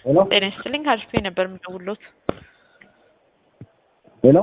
ሄሎ ጤና ይስጥልኝ አሪፍ ነበር የምደውልዎት። ሄሎ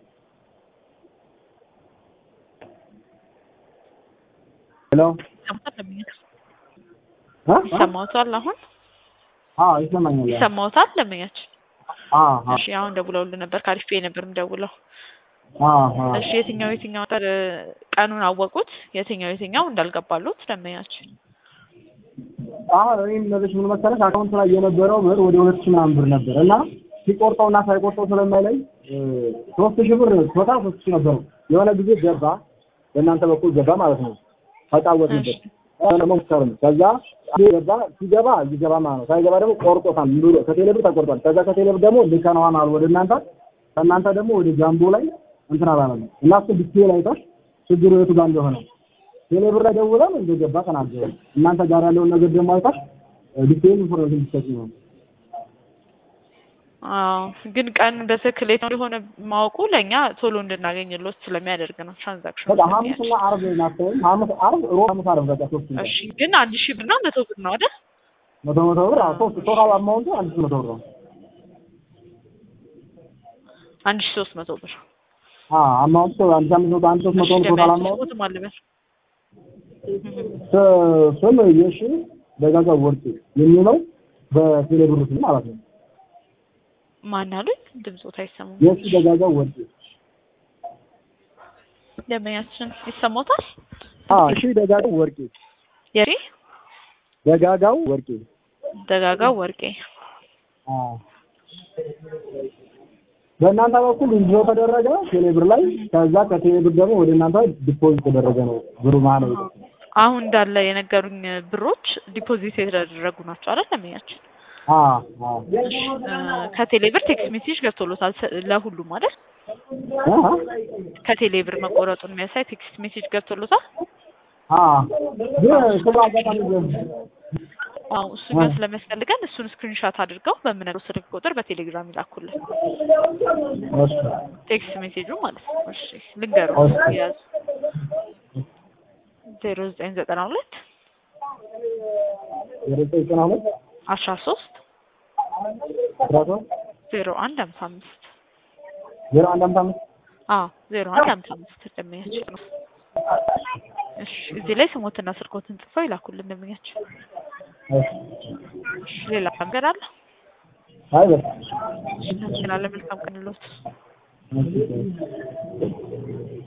ሄሎ ይሰማዎታል? ለምኛች አ ይሰማዎታል? አሁን አ ይሰማኛል። ይሰማዎታል? ለምኛች አ አ እሺ፣ አሁን ደውለውልህ ነበር ከአሪፍ ነበር የምደውለው። አ አ እሺ፣ የትኛው የትኛው ቀን ቀኑን አወቁት? የትኛው የትኛው እንዳልገባሉት ለምኛች አሁን እኔ የምነግርሽ ምን መሰለሽ አካውንት ላይ የነበረው ብር ወደ ሁለት ሺህ ምናምን ብር ነበር እና ሲቆርጠው እና ሳይቆርጠው ስለማይለይ ሶስት ሺህ ብር ቶታል ሶስት ሺህ ነበረው። የሆነ ጊዜ ገባ በእናንተ በኩል ገባ ማለት ነው። ተጫወትንበት ደግሞ ምሳሌ ከዛ ገባ ሲገባ ይገባ ማለት ነው። ሳይገባ ደግሞ ቆርጦታል ብሎ ከቴሌብር ተቆርጧል። ከዛ ከቴሌብር ደግሞ ልከነዋል ወደ እናንተ ከእናንተ ደግሞ ወደ ጃምቦ ላይ እንትን አላለም እና እሱ ዲቴል አይተሽ ችግሩ የቱ ጋር እንደሆነ ቴሌብር ላይ ደውለን እንደገባ ተናገሩ። እናንተ ጋር ያለውን ነገር ደግሞ አይተሽ ዲቴል ኢንፎርሜሽን ትሰጪ ነው። አዎ፣ ግን ቀን በትክክል የት እንደሆነ ማወቁ ለእኛ ቶሎ እንድናገኝሎት ስለሚያደርግ ነው ትራንዛክሽን በቃ ሐሙስና ዓርብ ናቸው። ሐሙስ ዓርብ፣ ሮብ፣ ሐሙስ፣ ዓርብ በቃ ሶስት ቀን እሺ፣ ግን አንድ ሺህ ብርና መቶ ብር ነው አይደል? መቶ መቶ ብር አዎ፣ ሶስት ቶታል አማውንቱ አንድ ሺህ መቶ ብር ነው። አንድ ሺህ ሶስት መቶ ብር አዎ አማውንቱ አንድ ሺህ አምስት መቶ አንድ ሶስት መቶ ብር ቶታል አማውንቱ ሞት ማልበል ስም የሺ ደጋጋ ወርቅ የሚለው በቴሌብር ስም ማለት ነው። ማን አሉኝ? ድምፆት አይሰማም። የሺ ደጋጋ ወርቅ ደንበኛችን ይሰማዎታል? አዎ እሺ ደጋጋው ወርቄ የሪ ደጋጋው ወርቄ ደጋጋው ወርቄ አዎ በእናንተ በኩል እንዲሁ ተደረገ ቴሌብር ላይ ከዛ ከቴሌብር ደግሞ ወደ እናንተ ዲፖዚት ተደረገ ነው ብሩ ማለት ነው። አሁን እንዳለ የነገሩኝ ብሮች ዲፖዚት የተደረጉ ናቸው አይደል? ደንበኛችን አዎ አዎ ከቴሌብር ቴክስት ሜሴጅ ገብቶሎታል ስ- ለሁሉም አይደል? አዎ ከቴሌብር መቆረጡን የሚያሳይ ቴክስት ሜሴጅ ገብቶሎታል? አዎ ግን ስለ አጋጣሚ ግን አዎ እሱኛው ስለሚያስፈልገን እሱን ስክሪንሻት አድርገው በምነግረው ስልክ ቁጥር በቴሌግራም ይላኩልን። እሺ ቴክስት ሜሴጁ ማለት ነው። እሺ ልንገሩ እሺ። ያዙ ዜሮ ዘጠኝ ዘጠና ሁለት ወደ ዘጠና ሁለት አስራ ሶስት አስራ ሶስት ዜሮ አንድ ሀምሳ አምስት ዜሮ አንድ አምሳ አምስት አዎ ዜሮ አንድ ሀምሳ አምስት ደንበኛችን ነው። እሺ እዚህ ላይ ስሞትና ስልኮትን ጽፈው ይላኩልን ደንበኛችን። እሺ እሺ ሌላ ነገር አለ? አይ በቃ እሺ እናመሰግናለን። መልካም ቀን ይሁንልዎት። እሺ